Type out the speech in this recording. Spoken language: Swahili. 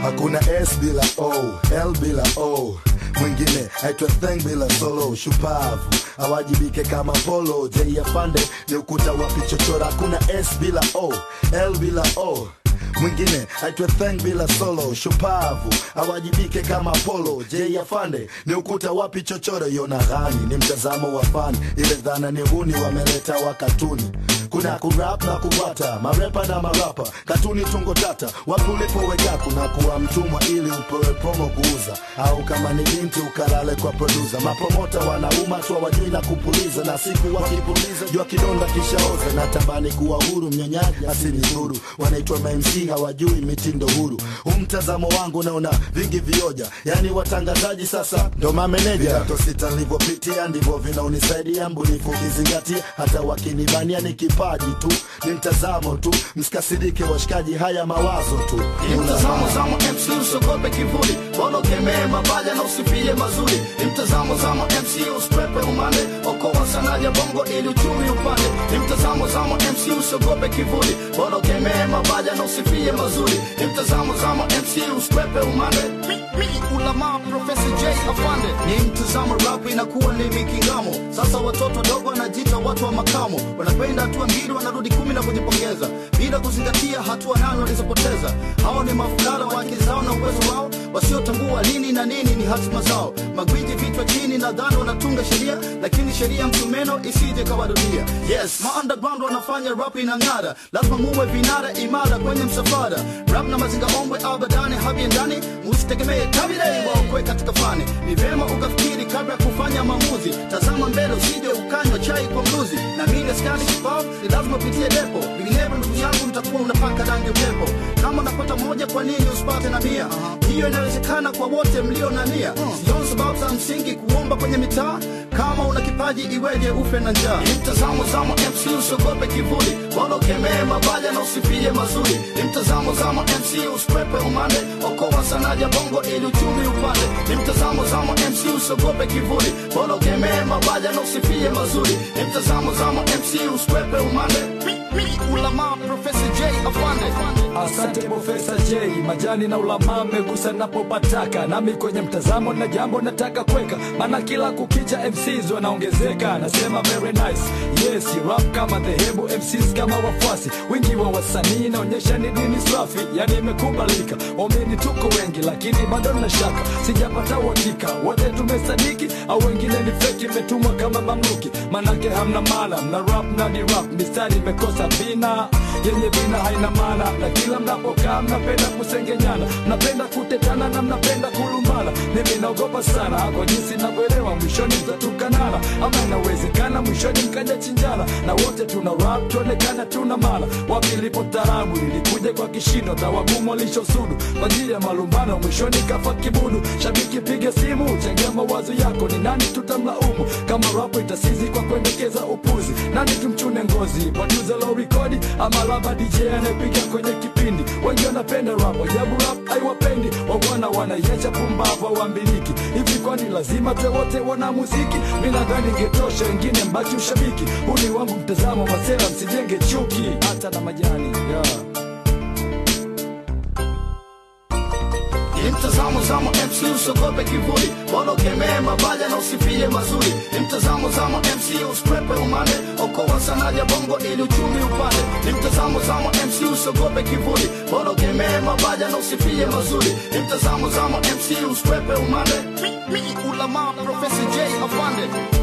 hakuna s bila o l bila o mwingine aitwa theng bila solo shupavu awajibike kama polo j afande ni ukuta wa pichochora hakuna s bila o l bila o mwingine aitwe theng bila solo shupavu awajibike kama polo j afande ni ukuta wapi chochoro yona ghani ni mtazamo wa fani ile dhana ni huni wameleta wa katuni kuna kurap na kuwata marepa na marapa katuni tungo tata wapi ulipoweka kuna kuwa mtumwa ili upewe promo kuuza au kama ni binti ukalale kwa produsa mapromota wanauma tu wajui na kupuliza na siku wakipuliza jua kidonda kishaoza na tabani kuwa huru mnyonyaji asinidhuru wanaitwa mamc hawajui mitindo huru umtazamo wangu naona vingi vioja yani watangazaji sasa ndo mameneja to sita nilivyopitia ndivyo vinaunisaidia mbunifu ukizingatia hata wakinibania ni kipaji tu ni mtazamo tu msikasirike washikaji haya mawazo tu Ni mtazamo zamo MC usogope kivuli Bolo kemee mabaya na usifie mazuri Ni mtazamo zamo MC uspepe umande Okoa sana ya bongo ili uchumi upande Ni mtazamo zamo MC usogope kivuli Bolo kemee mabaya na usifie mazuri Ni mtazamo zamo MC uspepe umande Mi, mi, ulama Professor J afande Ni mtazamo rap inakuwa ni mikingamo Sasa watoto wadogo wanajiita watu wa makamo Wanapenda hatua mbili wanarudi kumi na kujipongeza Bila kuzingatia hatua nane walizopoteza hao ni mafukara wa akili zao na uwezo wao wasiotambua lini na nini ni hatima zao magwiji vichwa chini na dhani wanatunga sheria lakini sheria msumeno isije kawarudia yes ma underground wanafanya rap inang'ara lazima muwe vinara imara kwenye msafara rap na mazinga ombwe abadani habiendani musitegemee kabile waokwe katika fani ni vyema ukafikiri kabla ya kufanya maamuzi tazama mbele usije ukanywa chai kwa mluzi na mimi askari kipavu ni lazima upitie depo vinginevyo ndugu yangu mtakuwa unapaka rangi upepo kama unapata moja kwa nini usipate na mia hiyo inawezekana kwa wote mlio na nia sioni sababu za msingi kuomba kwenye mitaa kama una kipaji iweje ufe na njaa ni mtazamo zamo mc usiogope kivuli wala ukemee mabaya na usifie mazuri ni mtazamo zamo mc usikwepe umande okoa sana ya bongo ili uchumi upande ni mtazamo zamo mc usiogope kivuli wala ukemee mabaya na usifie mazuri ni mtazamo zamo mc usikwepe umande mi, mi, ulama professor j afande Asante Profesa J, majani na ulama megusa napopataka, nami kwenye mtazamo na jambo nataka kweka, maana kila kukicha MCs wanaongezeka. Nasema very nice, yes rap kama dhehebu, MCs kama wafuasi, wingi wa wasanii naonyesha ni dini safi, yani imekubalika. Waamini tuko wengi, lakini bado na shaka, sijapata uhakika wote tumesadiki au wengine ni feki, imetumwa kama mamluki, manake hamna maana, mna rap na ni rap, mistari imekosa vina yenye vina haina maana, na kila mnapokaa mnapenda kusengenyana, mnapenda kutetana na mnapenda kulumbana. Mimi naogopa sana kwa jinsi navyoelewa, mwishoni mtatukanana, ama inawezekana mwishoni mkaja chinjana, na wote tuna rap tuonekana tuna mala. Wapi lipo tarabu ilikuja kwa kishindo, tawagumu walishosudu kwa ajili ya malumbano, mwishoni kafa kibudu. Shabiki piga simu, changia mawazo yako, ni nani tutamlaumu kama rap itasizi kwa kuendekeza upuzi? Nani tumchune ngozi, producer low rekodi ama labda DJ anayepiga kwenye kipindi. Wengi wanapenda rap, ajabu rap haiwapendi, wabwana wanaiacha pumbavu wambiliki hivi. Kwani lazima tuwe wote wana muziki? Mi nadhani ingetosha, wengine mbaki ushabiki. Huu ni wangu mtazamo, masera msijenge chuki, hata na majani yeah. ni mtazamo zamo mc usogope kivuli wala ukemee mabaya na usifie mazuri ni mtazamo zamo mc usikwepe umande okoa sana ya bongo ili uchumi upande ni mtazamo zamo mc usogope kivuli wala ukemee mabaya na usifie mazuri ni mtazamo zamo mc usikwepe umande mi, mi, ulama professor j afande